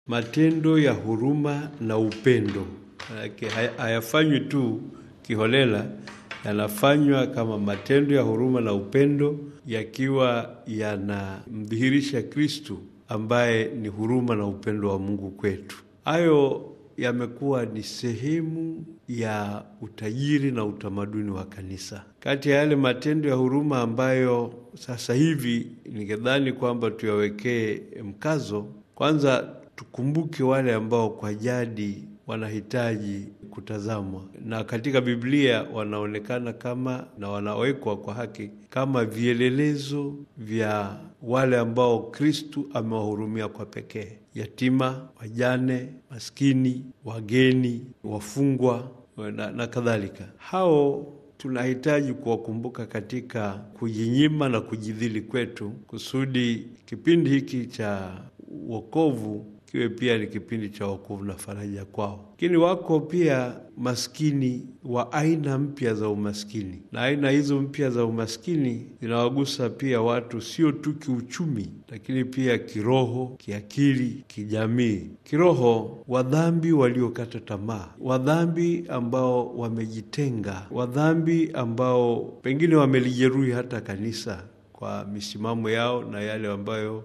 matendo ya huruma na upendo. Manake hayafanywi tu kiholela, yanafanywa kama matendo ya huruma na upendo, yakiwa yanamdhihirisha Kristu ambaye ni huruma na upendo wa Mungu kwetu. Hayo yamekuwa ni sehemu ya utajiri na utamaduni wa kanisa. Kati ya yale matendo ya huruma ambayo sasa hivi ningedhani kwamba tuyawekee mkazo, kwanza tukumbuke wale ambao kwa jadi wanahitaji kutazamwa, na katika Biblia wanaonekana kama na wanawekwa kwa haki kama vielelezo vya wale ambao Kristu amewahurumia kwa pekee: yatima, wajane, maskini, wageni, wafungwa na, na kadhalika. Hao tunahitaji kuwakumbuka katika kujinyima na kujidhili kwetu, kusudi kipindi hiki cha wokovu kiwe pia ni kipindi cha wokovu na faraja kwao. Lakini wako pia maskini wa aina mpya za umaskini, na aina hizo mpya za umaskini zinawagusa pia watu sio tu kiuchumi, lakini pia kiroho, kiakili, kijamii. Kiroho, wadhambi waliokata tamaa, wadhambi ambao wamejitenga, wadhambi ambao pengine wamelijeruhi hata kanisa kwa misimamo yao na yale ambayo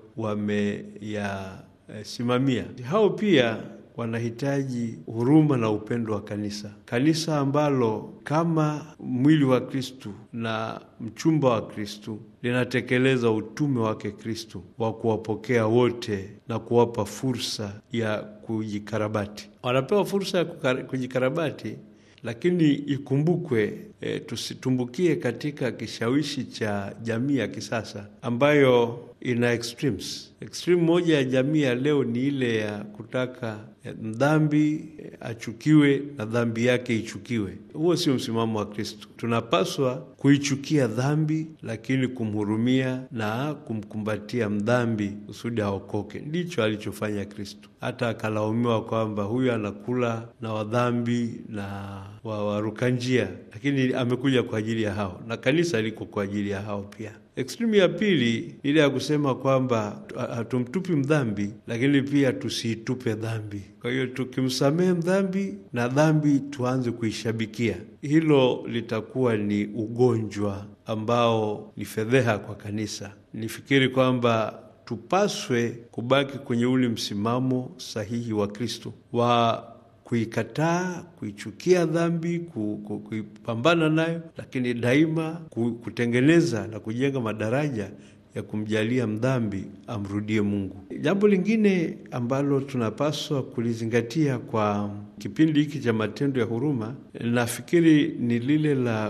wameya simamia. Hao pia wanahitaji huruma na upendo wa kanisa, kanisa ambalo kama mwili wa Kristu na mchumba wa Kristu linatekeleza utume wake Kristu wa kuwapokea wote na kuwapa fursa ya kujikarabati. Wanapewa fursa ya kujikarabati, lakini ikumbukwe, e, tusitumbukie katika kishawishi cha jamii ya kisasa ambayo ina extremes. Extreme moja ya jamii ya leo ni ile ya kutaka mdhambi achukiwe na dhambi yake ichukiwe. Huo sio msimamo wa Kristo. Tunapaswa kuichukia dhambi, lakini kumhurumia na kumkumbatia mdhambi kusudi aokoke. Ndicho alichofanya Kristo, hata akalaumiwa kwamba huyu anakula na wadhambi na waruka njia, lakini amekuja kwa ajili ya hao, na kanisa liko kwa ajili ya hao pia. Ekstremu ya pili ile ya kusema kwamba hatumtupi mdhambi, lakini pia tusiitupe dhambi. Kwa hiyo tukimsamehe mdhambi na dhambi tuanze kuishabikia, hilo litakuwa ni ugonjwa ambao ni fedheha kwa kanisa. Nifikiri kwamba tupaswe kubaki kwenye ule msimamo sahihi wa Kristo wa kuikataa, kuichukia dhambi, kuipambana nayo, lakini daima kutengeneza na kujenga madaraja ya kumjalia mdhambi amrudie Mungu. Jambo lingine ambalo tunapaswa kulizingatia kwa kipindi hiki cha matendo ya huruma, nafikiri ni lile la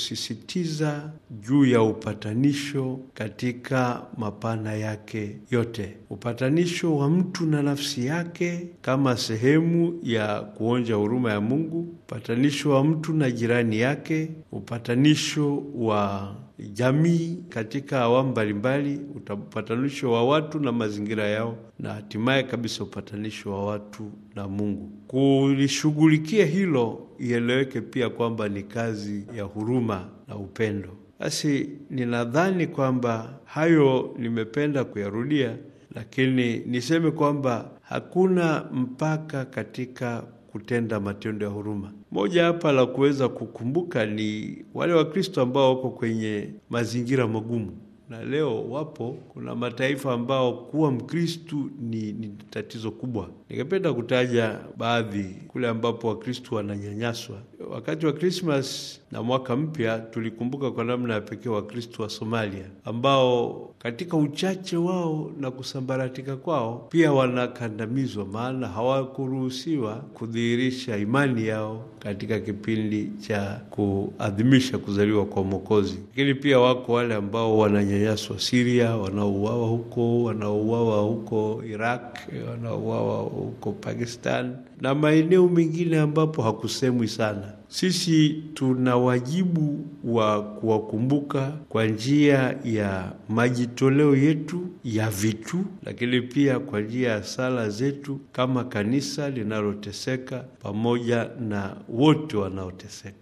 kusisitiza juu ya upatanisho katika mapana yake yote, upatanisho wa mtu na nafsi yake kama sehemu ya kuonja huruma ya Mungu, upatanisho wa mtu na jirani yake, upatanisho wa jamii katika awamu mbalimbali, upatanisho wa watu na mazingira yao, na hatimaye kabisa upatanisho wa watu na Mungu. Kulishughulikia hilo, ieleweke pia kwamba ni kazi ya huruma na upendo. Basi ninadhani kwamba hayo nimependa kuyarudia, lakini niseme kwamba hakuna mpaka katika kutenda matendo ya huruma. Moja hapa la kuweza kukumbuka ni wale Wakristo ambao wako kwenye mazingira magumu, na leo wapo. Kuna mataifa ambao kuwa Mkristu ni, ni tatizo kubwa. Ningependa kutaja baadhi kule ambapo Wakristu wananyanyaswa. Wakati wa Krismas na mwaka mpya, tulikumbuka kwa namna ya pekee Wakristu wa Somalia ambao katika uchache wao na kusambaratika kwao pia wanakandamizwa, maana hawakuruhusiwa kudhihirisha imani yao katika kipindi cha kuadhimisha kuzaliwa kwa Mwokozi. Lakini pia wako wale ambao wananyanyaswa Siria, wanaouawa huko, wanaouawa huko Iraq, wanaouawa huko Pakistan na maeneo mengine ambapo hakusemwi sana. Sisi tuna wajibu wa kuwakumbuka kwa njia ya majitoleo yetu ya vitu, lakini pia kwa njia ya sala zetu kama kanisa linaloteseka pamoja na wote wanaoteseka.